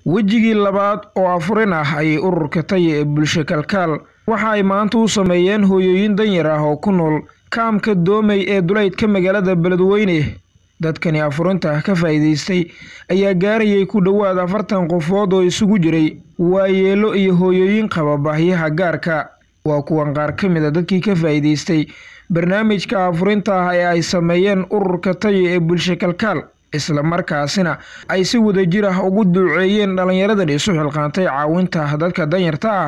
wejigii labaad oo afurin ah ayay ururka taya ee bulsho kalkaal waxa ay maanta u sameeyeen hooyooyin danyar ah oo ku nool kaamka doomey ee duleydka magaalada beledweyne dadkani afurinta ka faa'iidaystay ayaa gaarayay ku dhowaad afartan qofood oo isugu jiray waayeelo iyo hooyooyin qaba baahyaha gaarka waa kuwan qaar ka mid a dadkii ka faa'iidaystay barnaamijka afurinta ah ee ay sameeyeen ururka taya ee bulsho kalkaal isla markaasina ay si wadajir ah ugu duuceeyeen dhallinyaradan isu xilqaantay caawinta dadka danyarta ah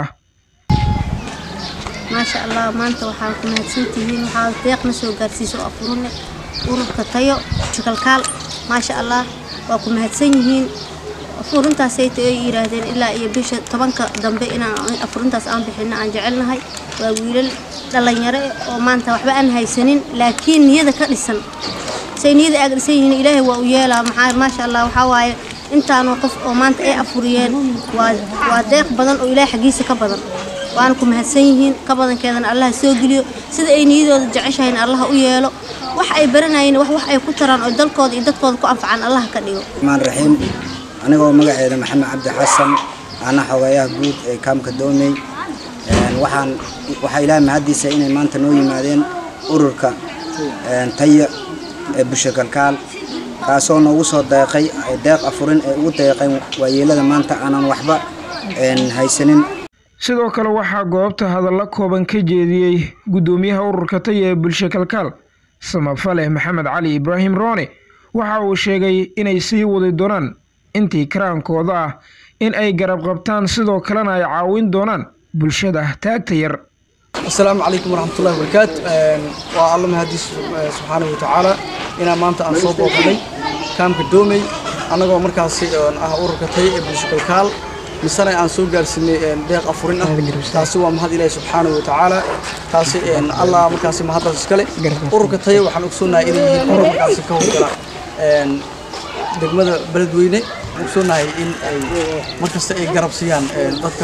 maasha allah maanta waxaa ku mahadsantihiin waxaa deeqna soo gaarsiisa oo afurine ururka tayo jukalkaal maasha allah waa ku mahadsan yihiin afurintaasayta ay yidhaahdeen ilaa iyo bisha tobanka dambe inaan afurintaas aan bixino aan jecelnahay waa wiilal dhallinyaro oo maanta waxba aan haysanin laakiin niyada ka dhisan say niyada aaga dhisan yihiin ilaahay waa u yeelaa maxaa maasha allah waxaa waaye intaanu qof oo maanta ay afuriyeen waa waa deeq badan oo ilaahay xaggiisa ka badan waana ku mahadsan yihiin ka badankeedana allaha soo geliyo sida ay niyadooda jeceshahayna allaha u yeelo wax ay baranayeen wax wax ay ku taraan oo dalkooda iyo dadkooda ku anfacaan allaha ka dhigo maan raxiim anigoo magaceeda maxamed cabdi xasan ana xogeeyaha guud ee kaamka doomey waxaan waxaa ilaahay mahaddiisa inay maanta noo yimaadeen ururka taya ee bulsho kalkaal kaasoo noogu soo deeqay deeq afurin ee ugu deeqeen waayeelada maanta aanan waxba haysanin sidoo kale waxaa goobta hadalla kooban ka jeediyey guddoomiyaha ururka taya ee bulsho kalkaal samafale maxamed cali ibraahim roone waxa uu sheegay inay sii wadi doonaan intii karaankooda ah in ay garab qabtaan sidoo kalena ay caawin doonaan bulshada taagta yar asalaamu calaykum waraxmatullahi wabarakaatu waa alla mahadiis subxaanahu watacaala inaan maanta aan soo booqanay kaamka doomey annagoo markaasi ah ururka taya ee bulsho kalkaal misana aan soo gaarsiinay deeq afurin ah taasi waa mahad ilaahi subxaanahu watacaala taasi allah markaasi mahaddaas iskale ururka taya waxaan ogsoonahay inay yihiin urur markaasi ka howlgala degmada beledweyne ogsoonahay in ay markasta ay garab siiyaan dadka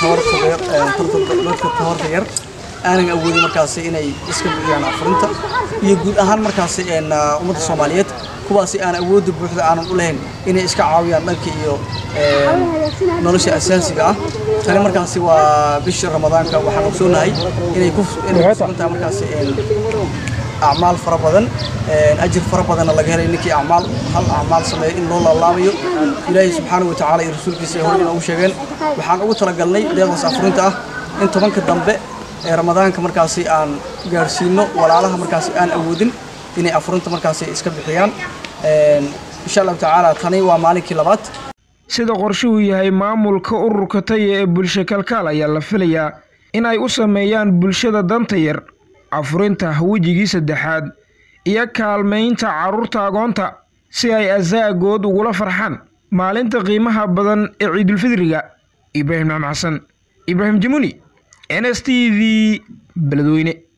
dadka tabarta yar aanan awoodin markaasi inay iska bixiyaan afurinta iyo guud ahaan markaasi ummadda soomaaliyeed kuwaasi aan awoodda buuxda aanan u lahayn inay iska caawiyaan dhanka iyo nolosha asaasiga ah tani markaasi waa bishii ramadaanka waxaan ogsoonahay inay ku sugantahay markaasi acmaal fara badan ajir fara badanna laga helay ninkii acmaal hal acmaal sameeya in loo laalaamayo ilaahay subxaanahu watacaala iyo rasuulkiisa ay hore inoogu sheegeen waxaan ugu talagalnay deeqdaas afurinta ah in tobanka dambe ee ramadaanka markaasi aan gaarsiino walaalaha markaasi aan awoodin inay afurinta markaasi iska bixiyaan insha allahu tacaala tani waa maalinkii labaad sida qorshuhu yahay maamulka ururka taya ee bulsho kalkaal ayaa la filayaa in ay u sameeyaan bulshada danta yar afurinta wejigii saddexaad iyo kaalmaynta carruurta agoonta si ay asaagood ugula farxaan maalinta qiimaha badan ee ciidulfidriga ibraahim maxmed xasan ibraahim jamuni n s t v beledweyne